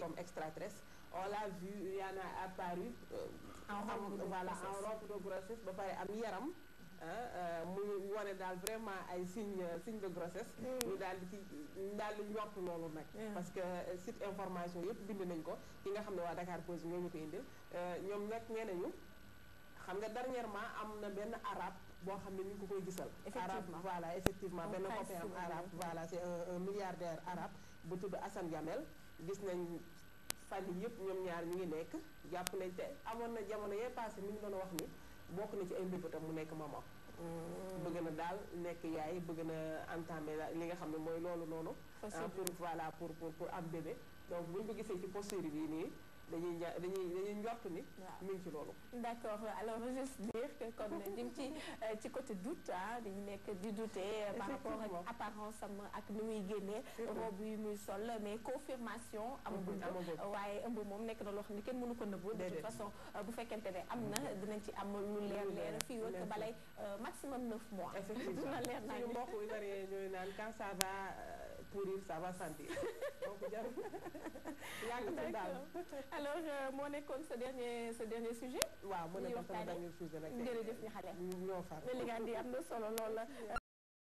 comme extraterrestre on l'a vu il y en a apparu En robe de voilà grossesse. en robe de grossesse ba pare am yaram muy wane daal vraiment ay signe signe de grossesse ñu daal di ci daal di njort loolu nag parce que site information yëpp bind nañ ko ki nga xam ne waa Dakar Pose ñoo ñu ko indil ñoom nag nee nañu xam nga dernièrement am na benn arabe boo xam ne ñu ngi ko koy gisal Effectivement. arabe voilà effectivement Un benn prince copain am sénégalais. arabe voilà c'est un, un milliardaire arabe bu tudd Assane Gamel gis nañ fan yi yëpp ñoom ñaar ñu ngi nekk jàpp nañ te amoon na jamono yee passé mi ngi doon wax ni bokk na ci ay mbébétam mu nekk maman bëgg na daal nekk yaay bëgg na entamer la- li nga xam ne mooy loolu noonu Fas ah, pour voilà pour pour pour am bébé donc buñ ko gisee ci posture bi nii dañuy ja- dañuy dañuy njort ni Waaw. mi ngi ci loolu d'accord alors juste dire que kon ñu ngi ci euh, ci côté doute ah dañu nekk di douter euh, par rapport ak Effectivement. apparence am ak ni muy génnee robe yi muy sol mais confirmation amagul Mhm, amagul. waaye ëmb moom nekk na loo xam ne kenn mënu ko nëbbu de toute Déedéet. façon euh, bu fekkente ne am na dinañ ci am lu leer Lu leer leer, fii lu ak leer. balay euh, maximum 9 mois effectivement dina leer naa suñu mbokk yu bari ñooy naan quand ça va euh, pourrir ça va sentir donc jarul yàgg ci daal D'accord. alors euh, moo nekkoon sa dernier sa dernier sujet waaw mu ne Ñu ko sama waxtaanee. dernier sujet nag jërëjëf ñu xale ñoo far mais li nga di am na solo lool la